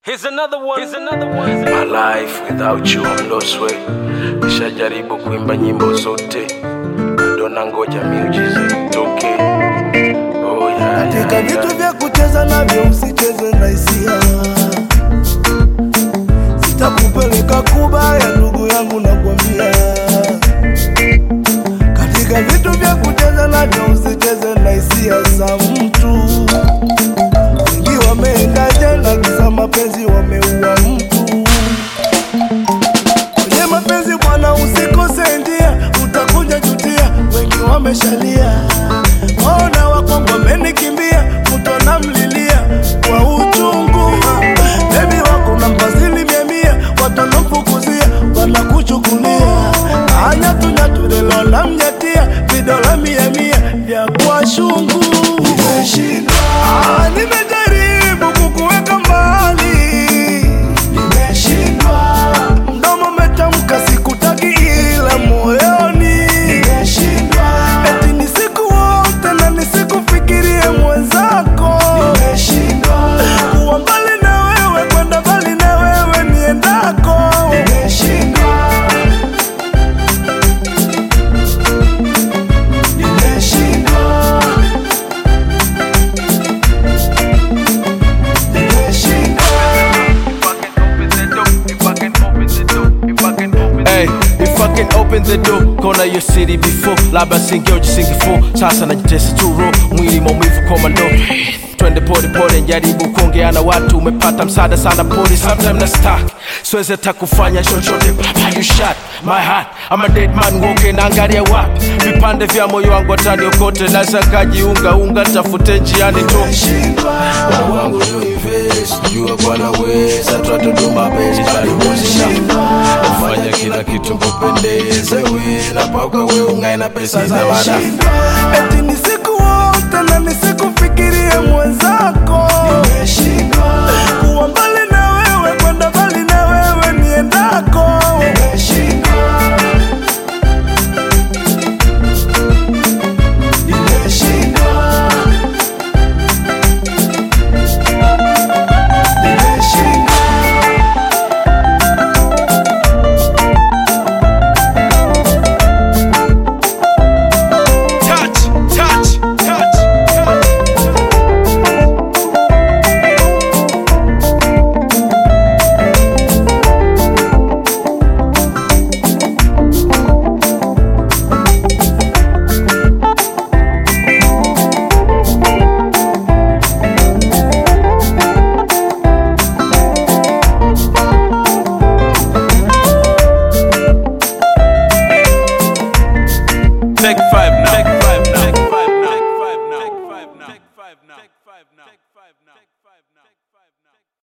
Here's another one. Here's another one. My life without you I'm lost way. Nishajaribu kuimba nyimbo zote, bado nangoja miujiza itoke. Oh, yeah, katika yeah, vitu yeah. vya kucheza navyo usicheze na hisia sitakupeleka kubaya ndugu yangu nakwambia katika vitu vya kucheza navyo usicheze na hisia za mtu wengi wameenda jela kisa mapenzi wameua mtu kwenye mapenzi bwana usikose njia utakuja jutia wengi wameshalia ona wakongo wamenikimbia mtu anamlilia kwa uchungu bebi wako na mpazili mia mia watu wanamfukuzia wanakuchukulia anyatunyatulelo namnyatia vidola mia mia vya kwa shungu Ah, nimejaribu kukuweka mbali nimeshindwa mdomo umetamka sikutaki ila moyoni nimeshindwa eti ni siku wote na nisikufikirie mwenzako nimeshindwa kuwa mbali na wewe kwenda mbali na wewe niendako nimeshindwa nimeshindwa Hey, if I can open the door, kona your city before labda singeo jisingifo sasa najitesa turo mwili maumivu komando twende pole pole njaribu kuongea na watu umepata msaada sana pole sometime na stuck siwezi hata kufanya chochote Baba, you shot my heart I'm a dead man walking naangalia wapi vipande vya moyo wangu ataniokote naweza kajiunga unga tafute njiani tu Moyo wangu you invest, jua bwana weza twatuduma bezi taliwezesha ufanya kila kitu kupendeze we na paka we ungae na pesa za wada eti ni siku wote na nisikufikirie mwenzako kuwa mbali na wewe kwenda mbali na wewe niendako touch touch touch touch Take five now. Take five now. Take five now. Take five now. Take five now. Take five now. Take five now. Take five now.